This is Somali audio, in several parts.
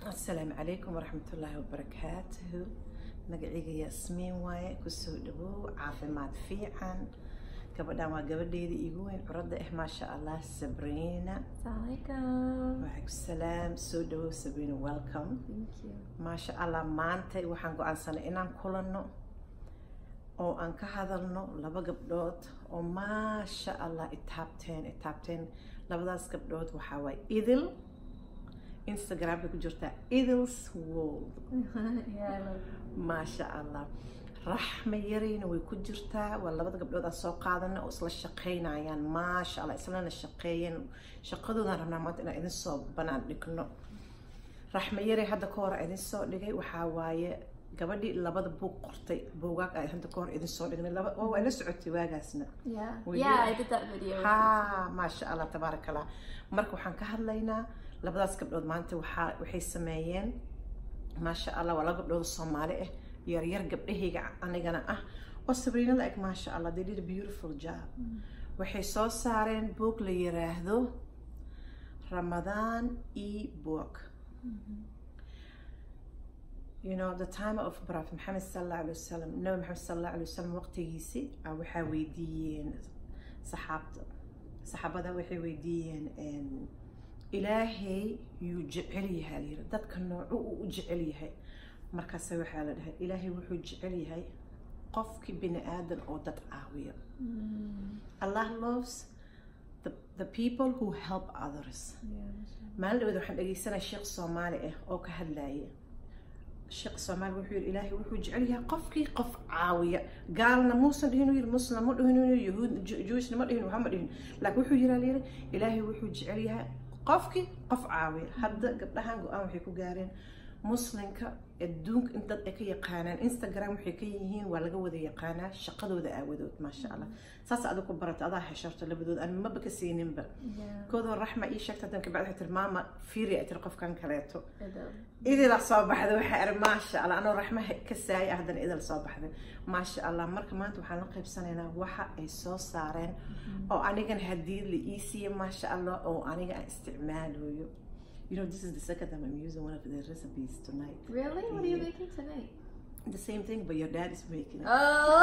asalaamu calaykum waraxmatullaahi wabarakaatuhu magacayga yaasmiin waaye kusoo dhawow caafimaad fiican gabadhan waa gabadheeda igu weyn curadda ah maasha allah sabriina Assalamualaikum. waalaikum salaam soo dhawow sabriina welcome Thank you. maasha allah maanta waxaan go-aansanay inaan kulanno oo aan ka hadalno laba gabdhood oo maasha allah itaabteen itaabteen labadaas gabdhood waxaa waaye idil instagramka ku jirtaa idils world yeah, I love maasha allah raxma yarayna way ku jirtaa waa labada gabdhood aan soo qaadana oo isla shaqaynayaan maasha allah islana shaqeeyeen shaqadoodaan rabnaa maanta inaan idin soo banaan dhigno raxma yaray hadda ka hor idin soo dhigay waxaa waaye gabadhii labada buug qortay buugaag ay hadda ka hor idin soo dhignay laba oo waa la socotay waagaasna Yeah. We yeah, do. I did that video. with ha maasha allah tabaaraka allah marka waxaan ka hadlaynaa labadaas gabdhood maanta waxaa waxay sameeyeen maasha allah waa laba gabdhood oo soomaali ah yaryar gabdhahayga anigana ah oo sabriina la eg maasha allah they did a beautiful job waxay soo saareen book la yiraahdo ramadaan e book you know the time of prophet maxamed sallallahu alaihi wasallam nabi maxamed sallallahu alaihi wasallam waqtigiisii ah waxaa weydiiyeen saxaabta saxaabada waxay weydiiyeen ilaahay yuu jecel yahay la yiri dadka noocu uu u jecel yahay markaase waxaa la dhahay ilaahay wuxuu jecel yahay qofkii bini aadan oo dad caawiya allah loves the, the people who help others Yeah. maalin dhaweed waxaan dhegeysanaya sheekh soomaali ah oo ka hadlaya sheekh soomaali wuxuu yidhi ilaahay wuxuu jecel yahay qofkii qof caawiya gaalna muusan dhihin uu yidhi muslim ma dhihin uu yidhi yahuud Ju- jewisna ma dhihin waxa ma dhihin laakiin wuxuu yiraa layidhi ilaahay wuxuu jecel yahay qofkii qof caawiya hadda gabdhahan go-aan waxay ku gaareen muslimka adduunka in dad ay ka yaqaanaan instagram waxay ka yihiin waa laga wada yaqaanaa shaqadooda aawadood maasha allah saas adiga ku barata adaa hesharto labadood aan maba ka siininba Yeah. koodoo raxma ii sheegta hadan kabacdi waxay tiri maama fiiri ay tiri qofkan kaleeto I do. idila soo baxday waxay iri maasha allah anoo raxma ka saaya haddana idil soo baxday maasha allah marka maanta waxaan la qaybsanaynaa waxa ay soo saareen oo anigan hadii la ii siiye maasha allah oo aniga aan isticmaalayo you know this is the second time I'm using one of the recipes tonight Really? What are you Yeah. making tonight? the same thing but your dad is making it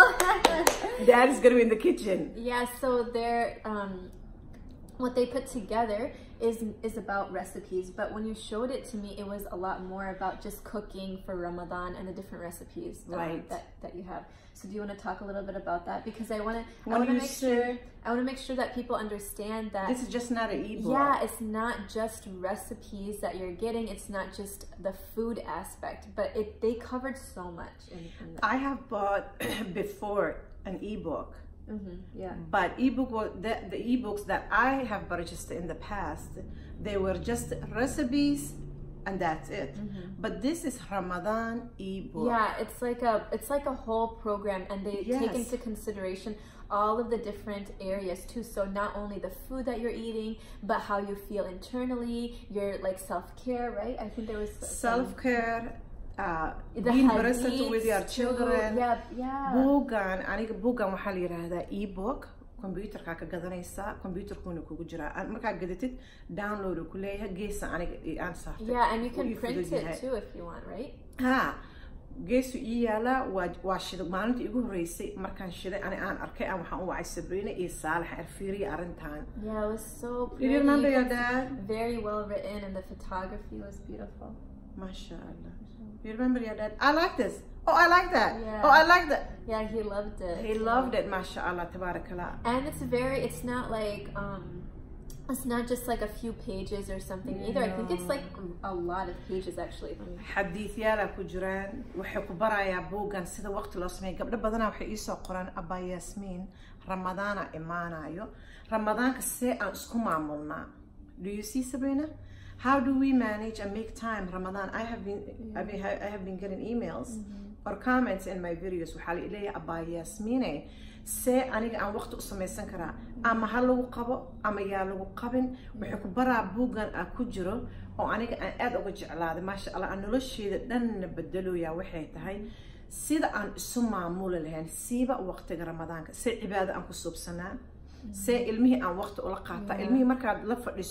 Oh. dad is gonna be in the kitchen yeah. So they're um, what they put together is is about recipes. But when you showed it to me, it was a lot more about just cooking for Ramadan and the different recipes um, Right. that that you have. So do you want to talk a little bit about that? Because I want to I When want to you make say- sure I want to make sure that people understand that this is just not an ebook Yeah, it's not just recipes that you're getting. It's not just the food aspect, but it they covered so much in, in that. I have bought before an ebook hmm yeah. But ebook was the, the ebooks that I have purchased in the past, they were just recipes and that's it. But this is Ramadan ebook. Yeah, it's like a it's like a whole program, and they take Yes. into consideration all of the different areas too. So not only the food that you're eating, but how you feel internally, your like self care, right? I think there was some- Self care, uh, the being present with your hadiths too. children. Yeah, yeah. buuggan aniga buuggan waxaa la yidhaahdaa ebook computerkaa ka gadanaysaa computerkuna kugu jiraa Aan- markaa gadatid download uu ku leeyahay geesa aniga i- aan saartay Yeah, and you Wuu can ii print fudud yahay. it too if you want, right? ha geesu ii yaalaa waa waa shida maalintii igu horreysay markaan shiday ani aan arkay aan waxaan u wacay sabriina iyo saalax arfiiriya arrintan Yeah, it was so Did pretty. you remember your It's dad? Very well written, and the photography was beautiful. Masha Allah. You remember your dad? I like this. Oh, I like that. Yeah. Oh, I like that. Yeah, he loved it. He loved it, Masha Allah, tabarakallah. And it's very. It's not like um, it's not just like a few pages or something either. I think it's like a lot of pages actually. xadiidyaala ku jiraan waxay ku barayaa buuggan sida waqti loo sameeya gabdho badanaa waxay iisoo qoraan abaa yaasmiin ramadaana imaanayo ramadaanka see aan isku maamulnaa do you see sabrina how do we manage and make time ramadan i have been I, mean, I have been getting emails or comments in my videos waxaa la leeyahay abaa yaasmiine see aniga aan waqti u samaysan karaa ama ha lagu qabo ama yaa lagu qabin waxay ku baraa buuggan ah ku jiro oo aniga aan aada uga jeclaaday maasha allah aan nolosheeda dhanna bedeloyaa waxay tahay sida aan isu maamuli lahayn siiba waqtiga ramadaanka see cibaado aan ku suubsanaa see ilmihii aan waqti ula qaataa ilmihii markaad la fadhiso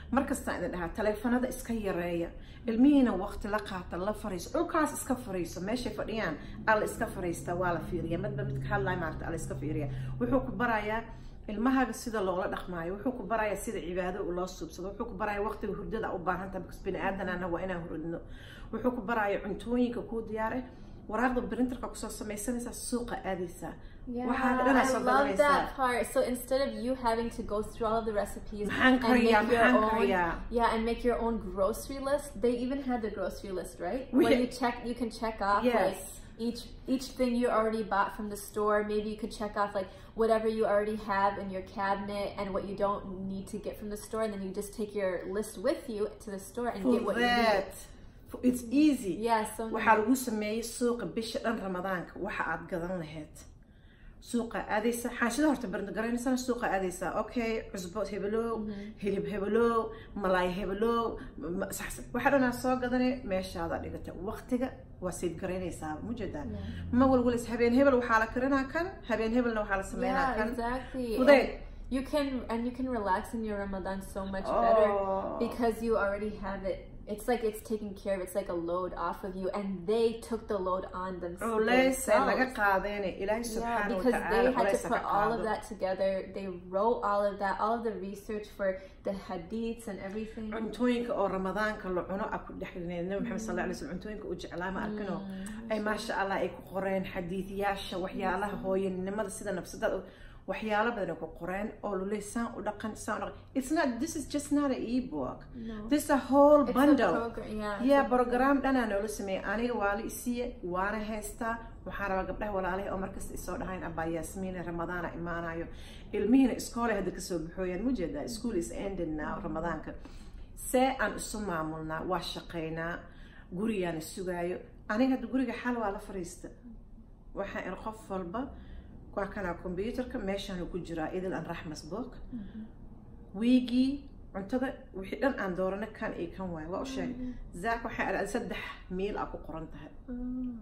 markastaan idin dhahaa taleefanada iska yareeya ilmihiina waqti la qaata la fariiso dhulkaas iska fariiso meeshay fadhiyaan alla iska fariista waa la fiiriya midba midka hadlay maarta alla iska fiiriya wuxuu ku barayaa ilmahaaga sida loola dhaqmaayo wuxuu ku barayaa sida cibaado loo suubsado wuxuu ku barayaa waqtiga hurdada u baahan tahay because bini aadanana waa inaan hurdno wuxuu ku barayaa cuntooyinka kuu diyaar eh waraaqda printerka kusoo samaysanaysaa suuqa aadaysaa Yeah, waxaa dhan I soo love gadanaysaa that part. So instead of you having to go through all of the recipes maxaan and kariyaa make your maxaan own, kariyaa yeah, and make your own grocery list, they even had the grocery list, right? We- Where you check, you can check off like yes each each thing you already bought from the store. Maybe you could check off like whatever you already have in your cabinet and what you don't need to get from the store, and then you just take your list with you to the store and for get what you need. that For- it's easy Yeah, so waxaa lagu sameeyey suuqa bisha dhan ramadaanka waxa aad gadan lahayd suuqa aadaysa xaashida horta barnagaraynaysaa suuqa aadaysaa okay cusbo hebelow hilib hebelow malaay hebelow ma- sax- waxa dhan aad soo gadanay meeshaada dhigata waqtiga waa siid garaynaysaa mujeedaa ma walwalis habeen hebel waxaa la karinaa kan habeen hebelna waxaa la sameynaa yeah, kan exactly. fudeed And you can and you can relax in your Ramadan so much better. Oh. because you already have it it's like it's taken care of it's like a load off of you and they took the load on them- culays ee laga themselves qaadayna ilaahay yeah, subxaana because they watacaala had to culaysa ka put all of qaado that together they wrote all of that all of the research for the hadiths and everything cuntooyinka oo ramadaanka la cuno a ku dhexlinay nabi maxamed sal alay slm cuntooyinka uu jeclaa ma arkino ay maasha allah ay ku qoreen xadiidyaasha waxyaalaha hooyanimada sida nafsadada waxyaalo badan ay ku qoreen oo luley saan u dhaqan saan u dhaqan it's not this is just not an ebook no this is a whole it's bundle a program yeah it's yeah a- program dhanaa noola sameeyey aniga waa la isiiye waana haystaa waxaan rabaa gabdhaha walaalahay oo markasta isoo dhahayn abaa yaasmiine ramadaana imaanayo ilmihiina iskoolay hadda kasoo baxooyaan mujeedaa school is ended now ramadaanka see aan isu maamulnaa waa shaqaynaa gurigaana sugaayo aniga hadda guriga xal waa la fariista waxaan ir qof walba waa kanaa computerka meeshaanu ku jiraa idil an raxmas book wiigii cuntada wixii dhan aan doorana kan iyo kan waayo waa u sheegay zaak waxay adhada saddex miil a ku qoran tahay Mm.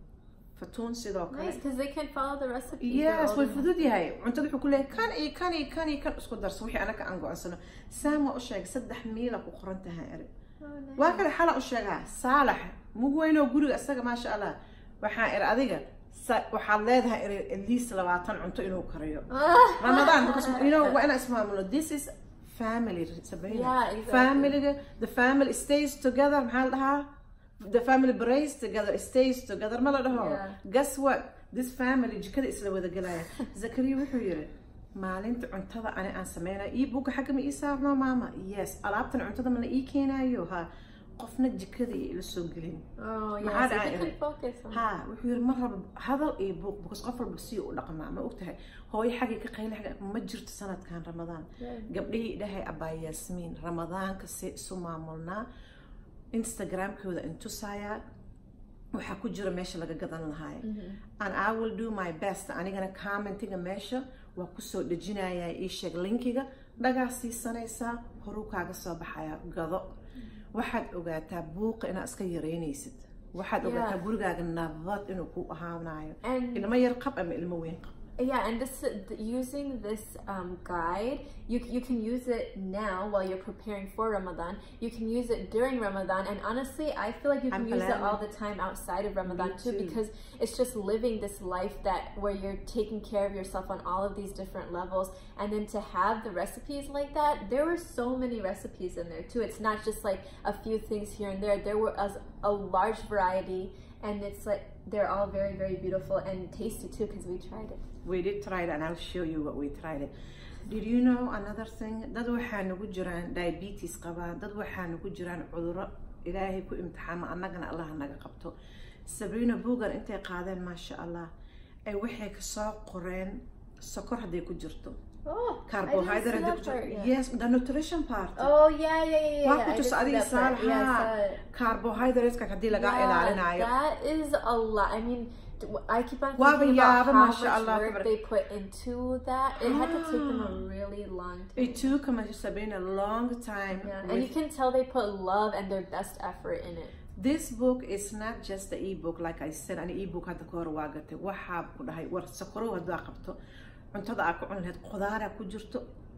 fatuun sidoo kale nice because they can follow the recipe They're yes all way the- fudud yahay cuntada wuxuu ku leeyahay kan iyo kan iyo kan iyo kan isku darso wixii anaka aan go-aansano saam waa u sheegay saddex miil a ku qoran tahay eri Oh, nice. waa kale xala u sheegaa saalax mug weynoo guriga isaga maasha allah waxaan ir adiga sa- waxaad leedahay ir at least labaatan cunto inuu kariyo Ramadan because you know when I smile, this is family Sabrina. Yeah, exactly. Family the family stays together maxaa la dhahaa the family prays together stays together ma la dhaho Yeah. guess what this family jikada isla wada gelaya zakariya wuxuu yiri maalinta cuntada ani aan sameynayo ii buga xagga ma ii saarno maama yes alaabtan cuntada ma la ii keenayo ha qofna jikada iyo ila soo gelin oh yeah Maxaa so dhacay they eri? can focus on ha wuxuu yiri mar raba hadal iyo buuq because qof walba si u dhaqmaa ma ogtahay hooyo xaggay ka qayli xagga ma jirto sanadkan ramadaan Yeah. gabdhihii dhahay abaa yaasmiin ramadaanka see isu maamulnaa instagramkooda intusayaa waxaa ku jira meesha laga gadan lahaay and i will do my best anigana commentiga meesha waa kusoo dhejinayaa ii sheeg linkiga dhagaa siisanaysaa horuu kaaga soo baxaya gado waxaad ogaataa buuqa inaad iska yareynaysid waxaad Yeah. ogaataa gurigaaga nabad inuu ku ahaanayo and ilmo yar qab ama ilmo weyn qab Yeah, and this th- using this um, guide, you you can use it now while you're preparing for Ramadan. You can use it during Ramadan, and honestly, I feel like you can I'm use it planning. all the time outside of Ramadan Me too, too. because it's just living this life that where you're taking care of yourself on all of these different levels, and then to have the recipes like that, there were so many recipes in there too. It's not just like a few things here and there. There were a, a large variety, and it's like they're all very very beautiful and tasty too because we tried it. We did try it and I'll show you what we tried it. Did you know another thing? Dad waxaa nagu jiraan diabetes qabaa, dad waxaa nagu jiraan cudurro ilaahay ku imtixaama annagana Allah naga qabto. Sabrina Bugan intay qaadeen maasha Allah ay waxay ka soo qoreen sokor hadday ku jirto. Oh, Carbohydrate I hadday didn't ku see that part, jirto. yeah. Yes, the nutrition part. Oh yeah, yeah, yeah, yeah. Waa yeah. ku I did tus see adiga that part. saal, Yeah, I haa. saw it. Carbohydrateska haddii laga Yeah, ilaalinayo. that is a lot. I mean, d- I keep on Waaba thinking about yaaba, how masha much Allah, work tabarak- they put into that. It had to take them a Ah. really long time. It took me Sabrina a long time. Yeah, with and you can tell they put love and their best effort in it. This book is not just the ebook like I said an ebook hadda ka hor waa gatay waxaa ku dhahay war sakorow haddaa qabto cuntada aad ku cuni lahayd khudaaraa ku jirto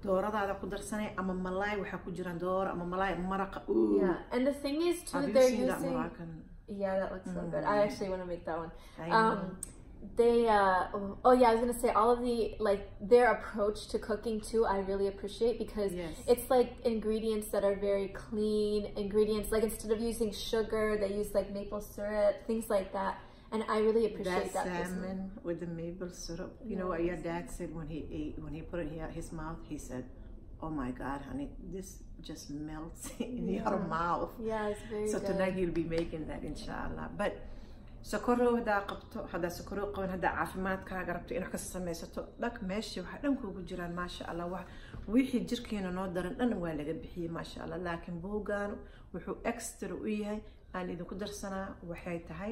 dooradaada ku darsanay ama malaay waxaa ku jiraan dooro ama malaay maraqa Ooh. Yeah, and the thing is too, Have you they're seen that using. Moroccan? Yeah, that looks so good. I actually want to make that one. I know. Um, they uh oh yeah, I was gonna say all of the like their approach to cooking too. I really appreciate because Yes. it's like ingredients that are very clean ingredients. Like instead of using sugar, they use like maple syrup, things like that. And I really appreciate that that. personally. salmon with the maple syrup. You know what your dad said when he ate when he put it in his mouth? He said, "Oh my God, honey, this just melts in your Yeah. mouth." Yeah, it's very So good. tonight he'll be making that inshallah. But sokorow haddaa qabto haddaa sokorow qaban haddaa caafimaadkaaga rabto inaad ka samaysato dhag meeshii waxaa dhan kuugu jiraan maasha allah wax wixii jirkeena noo daran dhan waa laga bixiyey maasha allah laakiin buugaan wuxuu extra u yahay aan idinku darsanaa waxay tahay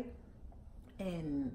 een,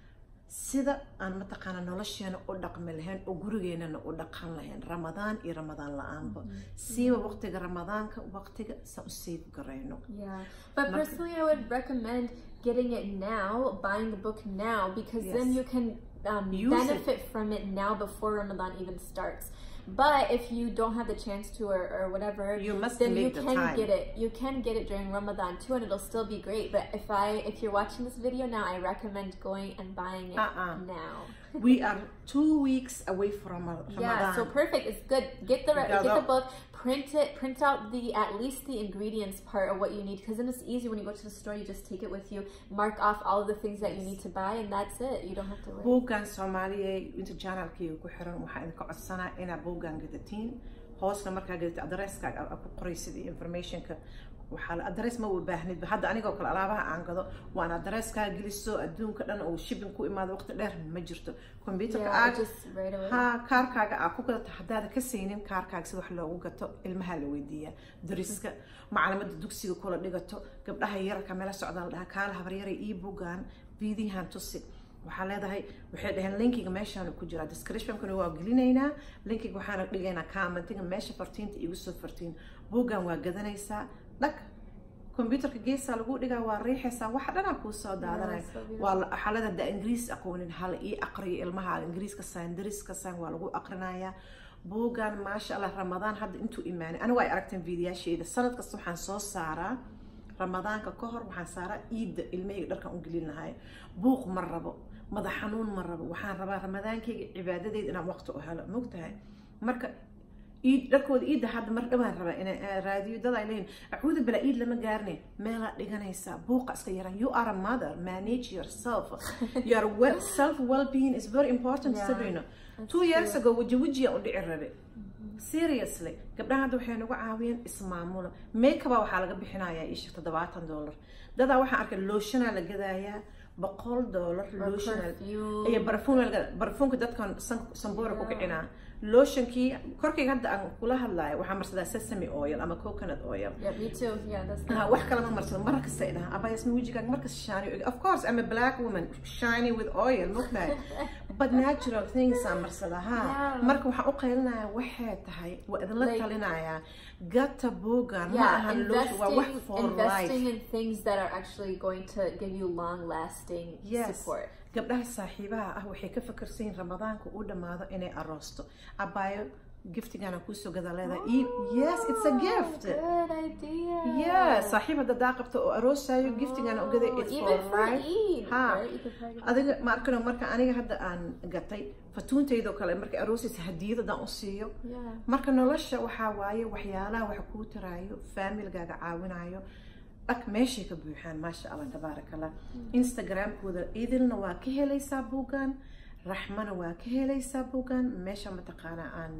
sida aan mataqaana nolosheena u dhaqmi lahayn oo gurigeenana u dhaqan lahayn ramadaan iyo ramadaan la-aanba siiba waqtiga ramadaanka waqtiga saan u save garayno Yeah, but Not- personally, I would recommend getting it now, buying the book now, because then Yes. you can um, Use it. benefit from it now before Ramadan even starts. But if you don't have the chance to or, or whatever, You must then you make the can time. get it. You can get it during Ramadan too, and it'll still be great. But if I if you're watching this video now, I recommend going and buying it Uh-uh. now. we are two weeks away from Ramadan. Yeah, so perfect. It's good. Get the re- Got get the that. book. Print it. Print out the at least the ingredients part of what you need because then it's easy when you go to the store. You just take it with you. Mark off all of the things that you need to buy, and that's it. You don't have to worry. buuggan soomaaliya inta janalkayga ku xiran waxaa idinka codsanaa inaad buuggan gadatiin hoosna markaa gadatid adresskaaga aad ku qoraysid iyo informationka waxaa la- adres ma u baahnidba hadda anigoo kale alaabaha aan gado waan adreskaa geliso adduunka dhan oo shipping ku imaado waqti dheer ma jirto computerka Yeah, aad just right away. ha kaarkaaga aad ku gadato haddaada ka saynin kaarkaaga si wax loogu gato ilmaha la weydiiyaa dariska macalimada dugsiga kula dhigato gabdhaha yararka meela socdaa la dhahaa kaala habaryaray ii bugaan viidiyahan tusi waxaa leedahay waxay dhaheen linkiga meeshaan ku jira descriptionkana waa gelinaynaa linkiga waxaana dhigaynaa commentiga meesha fartiinta igu soo fartiin buuggan waa gadanaysaa dhag computerka geesaa lagu dhigaa waa riixaysaa waxa dhanaa kuu soo daadanaya so beautiful. waa la- waxaa leedahay haddaa ingiriis aqoonin hala ii aqriyo ilmaha ingiriiska saan dariska saan waa lagu aqrinayaa buuggan maasha allah ramadaan hadda intuu imaanay anigu ay aragteen fiidiyaashayda sanad kasta waxaan soo saaraa ramadaanka ka hor waxaan saaraa iidda ilmahayga dharkan u gelin lahay buuq ma rabo madax xanuun ma rabo waxaan rabaa ramadaankayga cibaadadeyda inaan waqti u helo mogtahay marka iid dharkooda iidda hadda mar dhawaan rabaa inay raadiyo dad ay leeyihin acuudu bilaa iid lama gaarne meelaa dhiganaysaa buuqa iska yaran you are a mother manage yourself your well, self well-being is very important Yeah, sabrina that's two years true. ago waji wajiya u dhici rabe seriously gabdhaha hadda waxay nagu caawiyeen ismaamula makeaba waxaa laga bixinayaa ishir toddobaatan dollar dadaa waxaan arkay looshanaa la gadayaa boqol dollar Or looshanaa perfume. iyo barfuum barfuumka dadkan san- sanboora ku kicinaa looshankii korkayga hadda aan kula hadlayo waxaa marsadaa sesame oil ama coconut oil Yeah, me too. Yeah, that's. Ah, wax kale ma marsado mar kasta ay dhahaan abayasma wejigaaga markasta shiny of course I'm a black woman shiny with oil mogtahay but natural things aan marsada ha Yeah. marka waxaan u qaylinayaa waxay tahay waa idinla Like- talinayaa gata buugan ma Yeah, ahan loosha waa wax investing, for investing life in things that are actually going to give you long-lasting Yes. support. gabdhaha saaxiibaha ah waxay ka fakarsan yihiin ramadaanka uu dhammaado inay aroosto abaayo giftigana kuusoo gadaa leedahay Ii- yes it's a gift Good idea. yeah saaxiib hadda daa qabto oo aroosayo giftigana ugaday Oh, it's even for for life Eid, Ha. right? You could probably- adiga ma arkano marka aniga hadda aan gatay fatuuntaydoo kale markay aroosaysa hadiyad haddaan u siiyo Yeah. marka nolosha waxaa waaye waxyaalaha waxa kuu taraayo faamilgaaga caawinayo dhag meeshay ka buuxaan maasha allah tabaarak allah instagramkooda idilna waa ka helaysaa buugan raxmana waa ka helaysaa buugan meesha mataqaanaa aan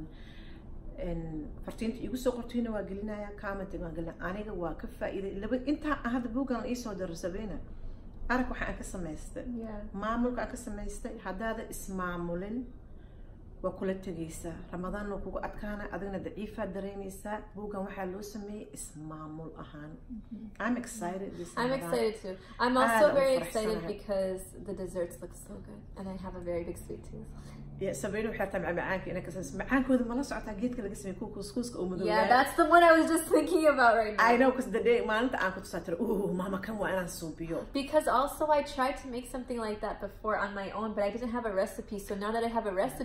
en, fartiinta igu soo qortayna waa gelinaya commentiga waan gelinaya aniga waa ka faa'iiday laba intaa aan hadda buugan la iisoo daro sabeena arag waxa aan ka samaystay Yeah. maamulka aan ka samaystay haddaada ismaamulin waa kula tegaysaa ramadaan waa kugu adkaana adigna daciifaad dareemaysaa buuggan waxaa loo sameeyey ismaamul ahaan I'm excited this I'm Ramadan. excited too. I'm Ah, also that very was excited first because the desserts look so good, and I have a very big sweet tooth. Yeah, sabrina waxay tahay macaanka inay ka samayso macaankooda mala socotaa geedka laga sameeyey kuwa kuskuuska oo madow Yeah, that's the one I was just thinking about right now. I know because the day maalinta aan ku tusaa tira uh mama kan waa inaan suubiyo Because also I tried to make something like that before on my own, but I didn't have a recipe. So now that I have a recipe, I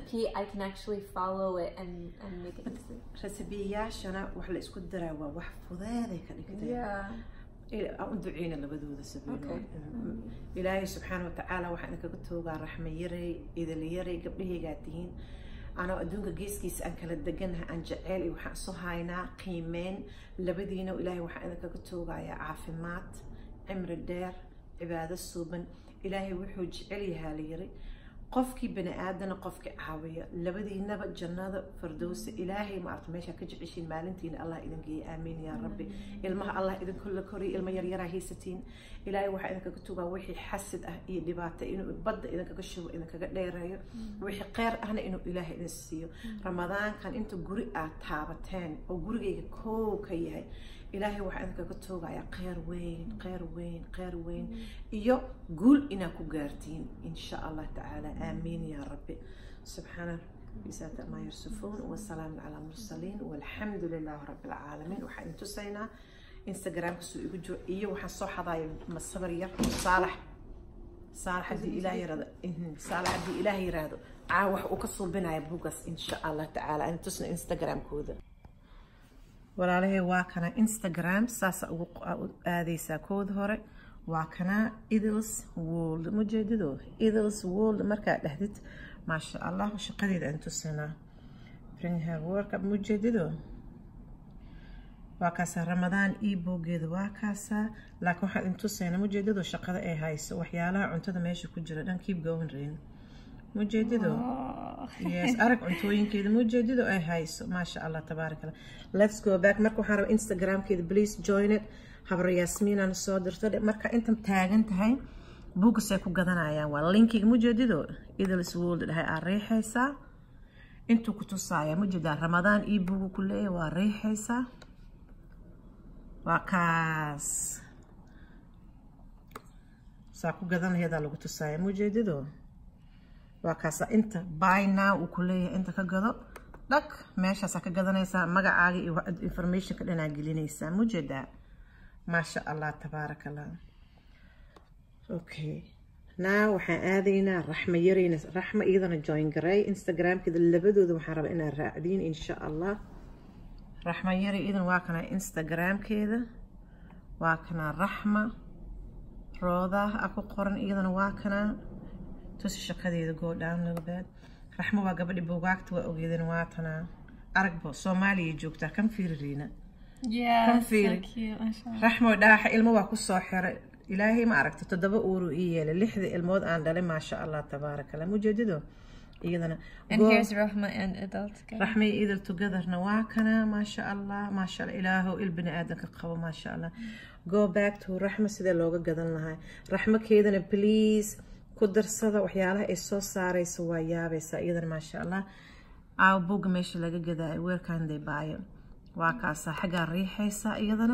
can actually follow it and, and make it easy. rasabiyayaashana wax la isku daraa waa wax fudeeday ka dhigtay Yeah. aan u duceyna labadooda sabiilo Okay. ilaahay subxaana watacaala waxaan idinkaga toogaa raxma yaray idil yaray gabdhahaygaa tihiin anoo adduunka geeskiisa aan kala deganahay aan jeceyl iyo waxaan isu haynaa qiimeyn labadiina ilaahay waxaan idinkaga toogayaa caafimaad cimri dheer cibaado suuban ilaahay wuxuu jecel yahaa la yiri qofkii bani aadana qofkii caawiya labadiinaba jannada fardowsa ilaahay maarata meeshaa ka jeceshiin maalintiina allah idin geeya aamiin yaa rabbi ilmaha allah idinku la koriya ilmo yaryaraa haysatiin ilaahay waxaa idinkaga tugaa wixii xasid ah iyo dhibaato inuu badda idinkaga shubo idinkaga dheereeyo wixii kheyr ahna inuu ilaahay idin siiyo ramadaankan inta guri aad taabateen oo gurigayga koow ka yahay ilaahay waxaa idinkaga toogayaa kheyr weyn kheyr weyn kheyr weyn iyo guul inaad ku gaartiin insha allah tacaala aamiin yaa rabbi subxaana بذات ما يرسفون والسلام على المرسلين والحمد لله رب العالمين waxaan idin tusaynaa instagramka suu igu jiro iyo waxaan soo xadaaya masabar yar saalax saalax haddii ilaah yirahdo saalax haddii ilaah yiraahdo caa wax uu ka suubinaya buugaas insha allah tacaala aan tusna instagramkooda walaalahay waa kana instagram saasa ugu aadaysaa kooda hore waa kana idils world mujeedado idils world markaad dhahdid maasha allah shaqadeeda aan tusanaa bring her work up mujeedado waa kaasaa ramadaan ebogeeda waa kaasaa laakiin waxaan idin tusaynaa mujeedado shaqada ay hayso waxyaalaha cuntada meesha ku jira dhan keep going rain mujeedado yes arag cuntooyinkeeda mujeedado ay hayso maasha allah tabaaraka allah let's go back marka waxaan rabaa instagramkeeda please join it habra yaasmiinaan soo dirto marka intan taagan tahay buugasay ku gadanayaan waa linkiga mujeedido idils world dhahay aa riixaysaa intuu ku tusaaya mujeedaa ramadaan io buugu ku leeyahay waa riixaysaa waa kaas saa ku gadanayadaa lagu tusaaya mujeedido waa kaasa inta by now uu ku leeyahay inta ka gado dhag meeshaasaa ka gadanaysaa magacaaga iyo informationka dhanaa gelinaysaa mujeedaa maasha allah tabaaraka allah okay now waxaan aadaynaa raxma yarayna raxma iyadana join garay instagramkeeda labadooda waxaan rabaa inaad raacdiin insha allah raxma yari iyadan waa kana instagramkeeda waa kana raxma rooda a ku qoran iyadana waa kana tusi shaqadeeda go down little bit raxmo waa gabadhi buugaagta waa ogeedan waa tana aragbo soomaaliya joogtaa kan fiiririina Yeah, Come so feel it. cute. mashallah. raxmo dhaaxa ilmo waa kusoo xiray ilaahay ma aragta toddoba uuru ii yeelay lixda ilmood aan dhalay maasha allah tabaaraka allah mujeedido iyadana And Go- here's Rahma and adult together. raxmay idil togetherna waa kana maasha allah maasha allah ilaahow il bini aadanka qabo maasha allah go back to raxma sidee looga gadan lahaa raxmo keedana please ku darsada waxyaalaha ay soo saarayso waa yaabaysaa iyadana maasha allah aaw buga meesha laga gadaayo weerkanday baayo waa kaasaa xaggaa riixaysaa iyadana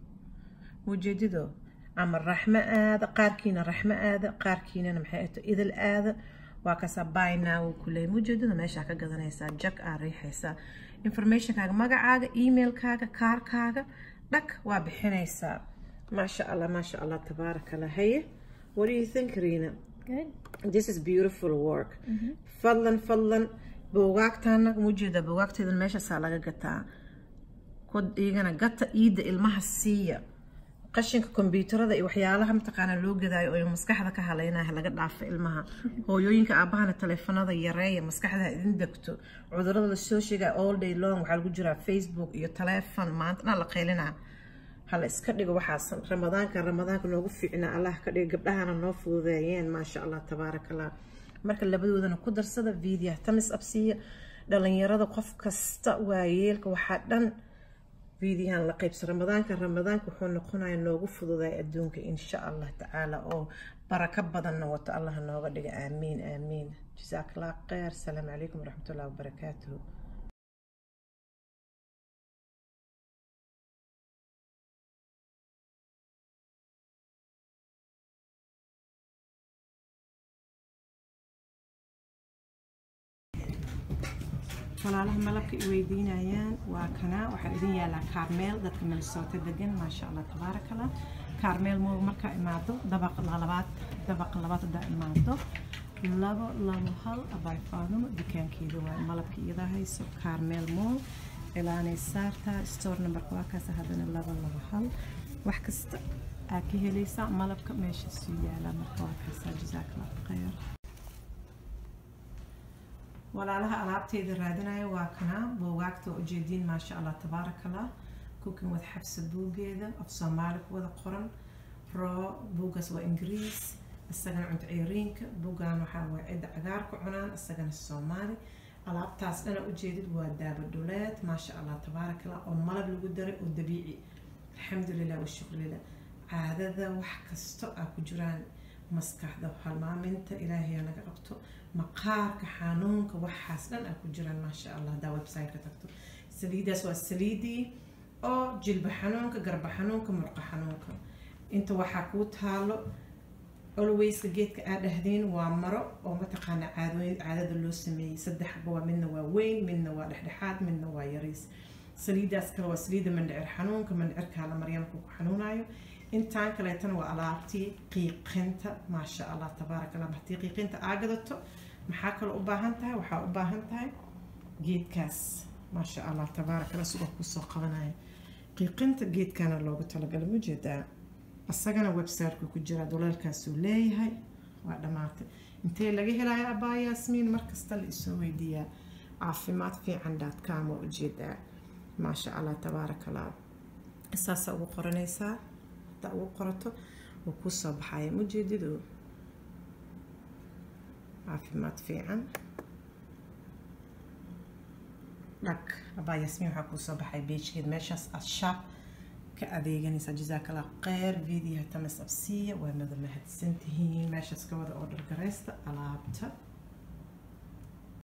mujeedido ama raxmo aada qaarkiina raxmo aada qaarkiinana maxay ato idil aada waa kaasaa bynow uu ku leeyay mujeedada meeshaa ka gadanaysaa jak aa riixaysaa informationkaaga magacaaga emailkaaga kaarkaaga dhag waa bixinaysaa maasha allah maasha allah tabaaraka allah haye what do you think riina Good. this is beautiful work fadlan fadlan buugaagtaana mujeeda buugaagteedan meeshaasaa laga gataa ku igana gata iida ilmaha siiya qashinka kombyuutarada iyo waxyaalaha mataqaanaa loo gadaayo oo maskaxda ka haleynaya laga dhaafo ilmaha hooyooyinka aabahana taleefanada yareeya maskaxda ha idin degto cudurada lasoo sheegaya all day long waxaa lagu jiraa facebook iyo taleefon maanta dhan la qaylinaa hala iska dhigo waxaas ramadaanka ramadaanka noogu fiicnaa allah ka dhigo gabdhahana noo fududeeyeen maasha allah tabaaraka allah marka labadoodana ku darsada video tamis absiya dhalinyarada qof kasta waayeelka waxaa dhan fiidiyahan la qaybsa ramadaanka ramadaanka wuxuu noqonaya noogu fududay adduunka insha allah tacaala oo barako badanna wato allah nooga dhiga aamiin aamiin jazaak allah khayr asalaamu calaykum waraxmatullahi wabarakaatuhu walaalaha malabka i weydiinayaan waa kana waxaa idin yaalaa kaarmeel dadka minnesota degan maasha allah tabaaraka allah kaarmeel mo markaa imaado dabaqa labaad dabaqa labaad hadaa imaado labo labo hal abay faadumo dukaankeeda waa malabka iyada hayso carmel mall ilaanay saartaa store numberka waa kaas haddana labo labo hal wax kasta aa ka helaysaa malabka meesha suu yaalaa marka waa kaasaa jazaakalla khayr walaalaha alaabteyda raadinaya waa kanaa buugaagta ujeediin maasha allah tabaarakallah cooking with xabsa buugeeda af soomaali ku wada qoran roo buugaas waa ingiriis isagana cunto ceyriinka buugan waxaa waa cidda cagaarka cunaan isagana soomaali alaabtaas dhana ujeedid waa daaba dhuleed maasha allah tabaarakallah oo malab lagu daray oo dabiici alxamdulilah washukrilah caadada wax kasto aa ku jiraan maskaxda halmaaminta ilaahay naga qabto maqaarka xanuunka waxaas dhan aa ku jiraan maasha allah hadaa website ka tagto saliidaas waa saliidii oo jilba xanuunka garba xanuunka murqa xanuunka inta waxaa kuu taalo alwayska geedka aa dhahdeen waa maro oo mataqaana caadooyin caadada loo sameeyey saddexba waa midna waa weyn midna waa dhexdhexaad midna waa yariis saliidaas kale waa saliida mandhicir xanuunka mandhicirkaa la maryaamka ku xanuunayo intaan kaleetana waa alaabtii qiiqinta maasha allah tabaaraka allah haddii qiiqinta aa gadato maxaa kaloo u baahan tahay waxaa u baahan tahay geedkaas maasha allah tabaaraka allah sidoo kusoo qabanaya qiiqinta geedkana loogu talagalay mujeedaa isagana websiteka ku jira doleelkaasuu leeyahay waa dhammaatay intee laga helayo abaa yaasmiin markasta la isoo weydiiyaa caafimaad fiican com waa ujeedaa maasha allah tabaaraka allah saasaa ugu qoranaysaa hadaa ugu qorato wuu kuu soo baxaya mujeedidu caafimaad fiican dhag abaa yaasmiin waxaa kuu soo baxay beejkeed meeshaas aad shaab ka adeeganaysaa jazaakalla kheyr videoha tamas absiya waa nada mahadsantihiin meeshaas ka wada order garaysta alaabta